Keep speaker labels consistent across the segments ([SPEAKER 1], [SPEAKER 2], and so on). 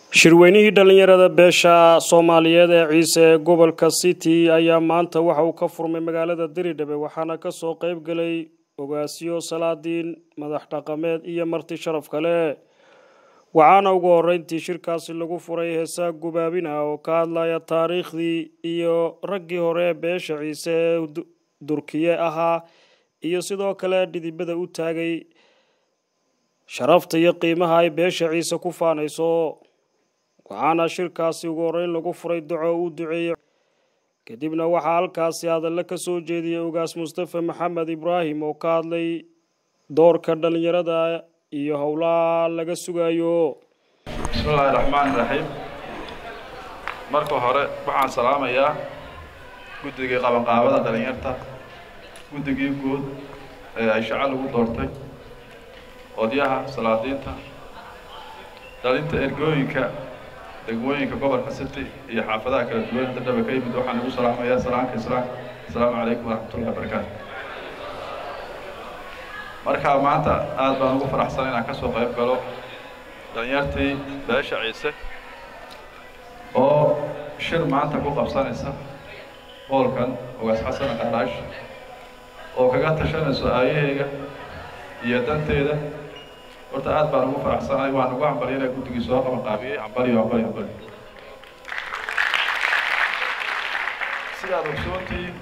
[SPEAKER 1] shirweynihii dhallinyarada beesha soomaaliyeed ee ciise ee gobolka city ayaa maanta waxa uu ka furmay magaalada diridhabe waxaana kasoo qeyb galay ogaasiyo salaadiin madax dhaqameed iyo marti sharaf kale waxaana ugu horeyntii shirkaasi lagu furay heesaa gubaabin ah oo ka hadlaya taariikhdii iyo raggii hore ee beesha ciise ee durkiye ahaa iyo sidoo kale dhidibada u taagay sharafta iyo qiimaha ay beesha ciise ku faanayso waxaana shirkaasi ugu horeyn lagu furay duco uu duceeyey kadibna waxaa halkaasi hadallo ka soo jeediyey ogaas mustafa maxamed ibraahim oo ka hadlay doorka dhallinyarada iyo howlaha laga sugayo
[SPEAKER 2] bismillaahi raxmaani raxiim marka hore waxaan salaamayaa guddigii qabanqaabada dhalinyarta guddigii guud ee ay shaco lagu doortay odyaha salaadiinta dhalinta ergooyinka degmooyinka gobolka city iyo xaafadaha kala duwan dadhaba ka yimid waxaan ugu salaamayaa salaamka islaamka asalaamu calaykum waraxmatullahi wabarakaatu markaa maanta aada baan ugu faraxsan inaan ka soo qayb galo dhalinyartii beesha ciise oo shir maanta ku qabsanaysa hoolkan ogaas xasan qardhaash oo kaga tashanayso aayaheyga iyo danteeda horta aad baan ugu faraxsanahay waan ugu hambalya inaa guddigii soo qaban qaabiyey hambaliyo hambali hambali sidaad ogsoontii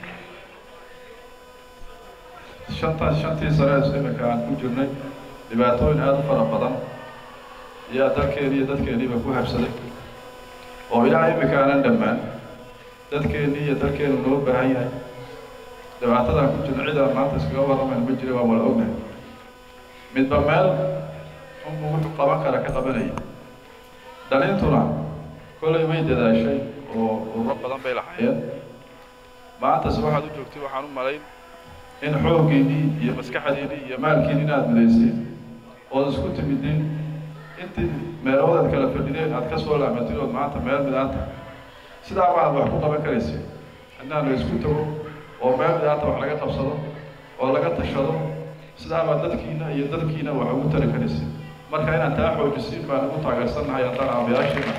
[SPEAKER 2] shantaas shantii sanees imika aan ku jirnay dhibaatooyin aada u fara badan ayaa dalkeeni iyo dadkeeniiba ku habsaday oo ilaa imika aanan dhammaan dadkeennii iyo dalkeenu noo baahan yahay dhibaatadaan ku jirna cidaan maanta iskaga warramayna ma jira waan wala ognahay midba meel unbuu wuxuu qaban kara ka qabanaya dhalintuna kollay way dadaashay oo ururo badan bay lahaayeen maantase waxaad u joogtay waxaan u malayn in xooggiinnii iyo maskaxdiinnii iyo maalkiinni inaad midayseen ood isku timidin intii meeloodaad kala fadhideen aad ka soo laamatid ood maanta meel midaanta sidaa maaad wax ku qaban karaysa inaan la isku tago oo meel midaanta wax laga qabsado oo laga tashado sidaabaa dadkiina iyo dadkiina wax ugu tari karaysa marka inaan taa xoojisiin baan ugu taageersannahay haddaan aabayaashiina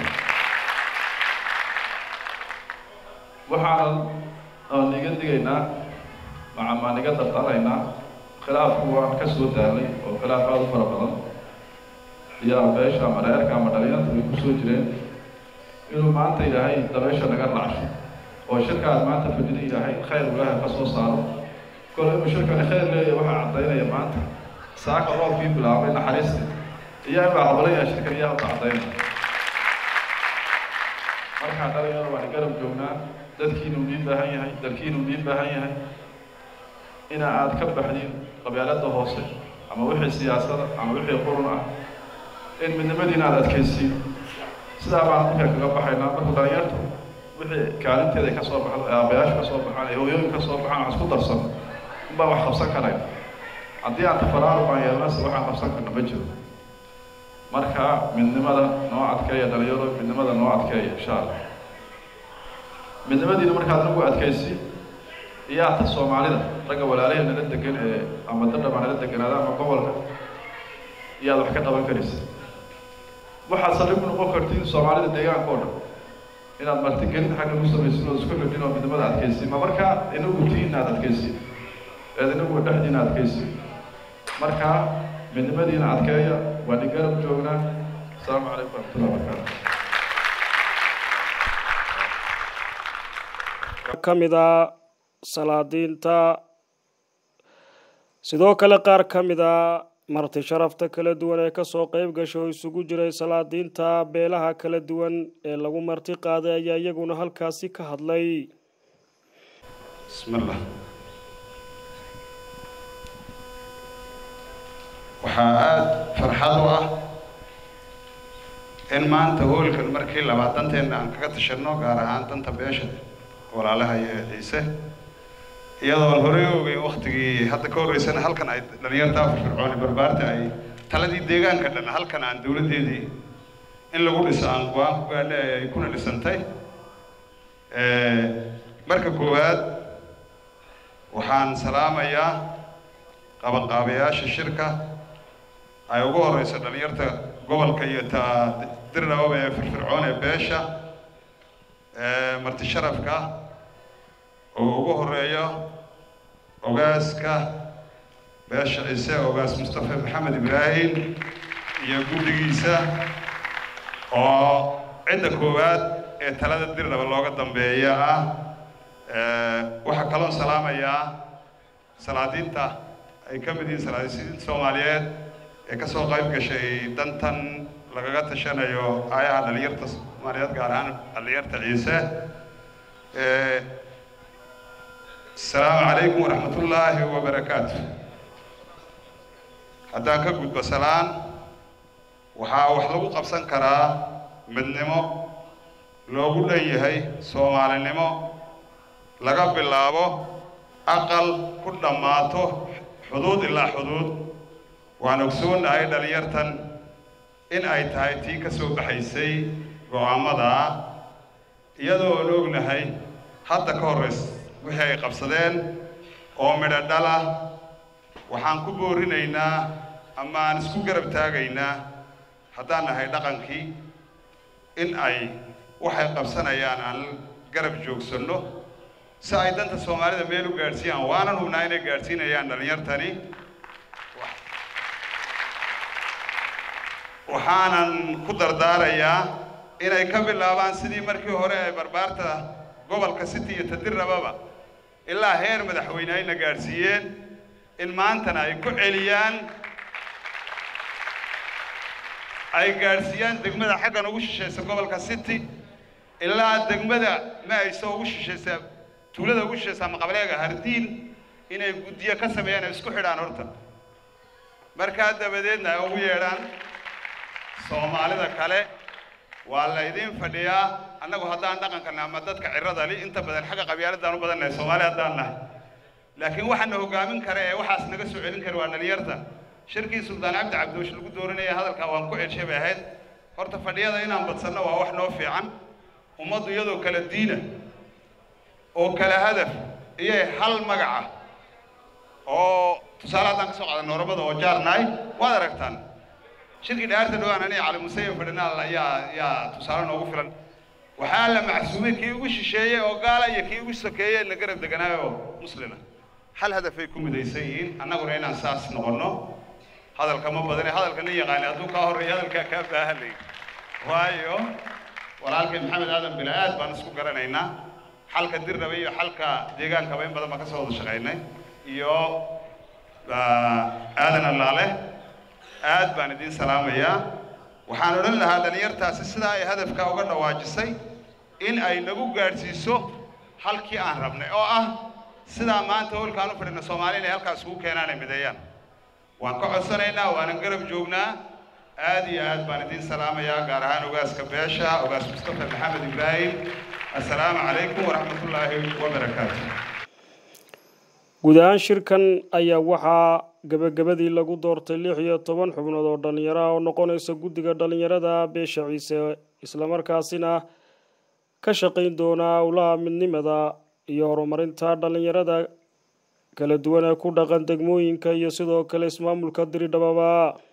[SPEAKER 2] waxaanan aan iga digaynaa macamaan iga dardaraynaa khilaafku waan ka soo daalay oo khilaaf aada u fara badan iyaa beesha ama reerka ama dhalinyarta bay ku soo jireen inuu maanta ilaahay dabeesha naga dhacsho oo shirkaad maanta fadhida ilaahay khayr ilaahay ka soo saaro kole inuu shirkani khayr leeyahay waxaa caddaynaya maanta saaka roobkii bilaabay naxariista iyo in baa habalaya shirkan iyaa hadda caddaynaya markaa dhalinyaro waan garab joognaa dadkiinuu nii baahan yahay dalkiinuu nii baahan yahay ina aad ka baxdin qabyaalada hoose ama wixii siyaasada ama wixii qurun ah in midnimadiina aada adkaysiin sidaa baan markaa kaga baxaynaa marka dhalinyartu wixii kaalinteeda ay ka soo baxdo ee aabayaasha ka soo baxaan ee hooyooyin ka soo baxaan wax isku darsan unbaan wax qabsan karayn haddii aan tafaraaru baan yeelnase waxaan qabsan karna ma jiro marka midnimada noo adkeeya dhalinyaro midnimada noo adkeeya insha allah midnimadiina markaad nagu adkaysi iyaa ta soomaalida ragga walaalaha nala degan ee ama dadhaba nala deganaada ama gobolka iyaad wax ka qaban karaysa waxaad saldhig u noqon kartiin soomaalida deegaanka oo dhan inaad martigelin xagga u samaysin oo isku xidhin oo midnimada adkaysi ma markaa inagu tiina aad adkaysi eed inagu dhexdiina adkaysi markaa midnimadiina adkeeya waan i garab joognaa asalaamu calaykum waraxmatullahi wabarakaatu
[SPEAKER 1] ka mid a salaadiinta sidoo kale qaar ka mid a marti sharafta kala duwan ee kasoo qeyb gasha oo isugu jiray salaadiinta beelaha kala duwan ee lagu marti qaaday ayaa iyaguna halkaasi ka hadlay
[SPEAKER 3] bismillah waxaa aada farxad u ah in maanta hoolkan markii labaad danteena aan kaga tashanno gaar ahaan danta beesha walaalaha iyo ciise iyadoon horey ogay waktigii hadda ka horreysana halkan ay dhalinyartaa firfircooni barbaarta ay taladii deegaanka dhan halkan aan dowladdeedii in lagu dhiso aan go-aan ku gaadha ay kuna dhisantay marka koowaad waxaan salaamayaa qabanqaabayaasha shirka ay ugu horeyso dhalinyarta gobolka iyo ta dirdhababa ee firfircoon ee beesha marti sharafka oo ugu horeeyo ogaaska beesha ciise ogaas mustafa maxamed ibraahim iyo guddigiisa oo cidda koowaad ee talada dirdhaba looga dambeeya ah waxaa kaloon salaamayaa salaadiinta ay ka mid yihiin salaadiinta soomaaliyeed ee ka soo qayb gashay dantan lagaga tashanayo aayaha dhalinyarta soomaaliyeed gaar ahaan dhalinyarta ciise asalaamu calaykum waraxmat ullaahi wabarakaatu haddaan ka gudbo salaan waxaa wax lagu qabsan karaa midnimo loogu dhan yahay soomaalinimo laga bilaabo aqal ku dhammaato xuduud ilaa xuduud waan ogsoonnahay dhalinyartan in ay tahay tii ka soo baxaysay go-aamadaa iyadoo aan ognahay hadda ka horrays wixii ay qabsadeen oo midho dhala waxaan ku boorinaynaa ama aan isku garab taagaynaa haddaan nahay dhaqankii in ay waxay qabsanayaan aan garab joogsanno si ay danta soomaalida meel u gaadhsiiyaan waanan hubnaa inay gaadhsiinayaan dhalinyartani waxaanan ku dardaarayaa inay ka bilaabaan sidii markii hore ee barbaarta gobolka city iyo tadirrababa ilaa heer madaxweyne ayna gaadhsiiyeen in maantana ay ku celiyaan ay gaadhsiiyaan degmada xaggan ugu shishaysa gobolka city ilaa degmada ma ayso ugu shishaysa tuulada ugu shishaysa ama qableega hardiin inay guddiyo ka sameeyaan ay isku xidhaan horta markaa dabadeedna ay ugu yeedhaan soomaalida kale waa la idiin fadhiyaa annagu haddaan dhaqankan ama dadka cirada li inta badan xagga qabyaaladaan u badannahay soomaali haddaan nahay laakiin waxaana hogaamin kara ee waxaas naga soo celin kara waa dhalinyarta shirkii suldaan cabdi cabdoosh lagu dooranaya hadalkaa waan ku celshay bay ahayd horta fadhiyada inaan badsanno waa wax noo fiican ummaddu iyadoo kala diina oo kala hadaf iyo hal magaca oo tusaale haddaan ka soo qaadano oromada oo jaarnahay waad aragtaan shirkii dhaarta dhowaan aniga cali musayin fadhinaal ayaa yaa tusaale noogu filan waxaa la macsuumay kii ugu shisheeyey oo gaala iyo kii ugu sokeeyey na garab deganaayo oo muslima hal hadafay ku midaysan yihiin annaguna inaan saas noqonno hadalka ma badane hadalka nin yaqaani hadduu kaa horreeya hadalkaa kaa baahanay waayo walaalkay maxamed aadan bila aad baan isku garanaynaa xalka dirraba iyo xalka deegaankaba in badan baan ka soo wada shaqaynay iyo aadan allaale aad baan idiin salaamayaa waxaan odhan lahaa dhalinyartaasi sidaa ay hadafka uga dhawaajisay in ay nagu gaadhsiiso halkii aan rabnay oo ah sidaa maanta howlkaan u fadhina soomaali inay halkaas ugu keenaan ay mideeyaan waan ka codsanaynaa waanan garab joognaa aad iyo aad baan idiin salaamayaa gaar ahaan ogaaska beesha ogaas mustafa maxamed ibraahim assalaamu calaykum waraxmatullaahi wabarakaatu
[SPEAKER 1] guud ahaan shirkan ayaa waxaa gebagabadii lagu doortay lix iyo toban xubnood oo dhallinyaro ah oo noqonaysa guddiga dhallinyarada beesha ciise islamarkaasina ka shaqayn doona howlaha midnimada iyo horumarinta dhallinyarada kala duwan ee ku dhaqan degmooyinka iyo sidoo kale ismaamulka diridhababa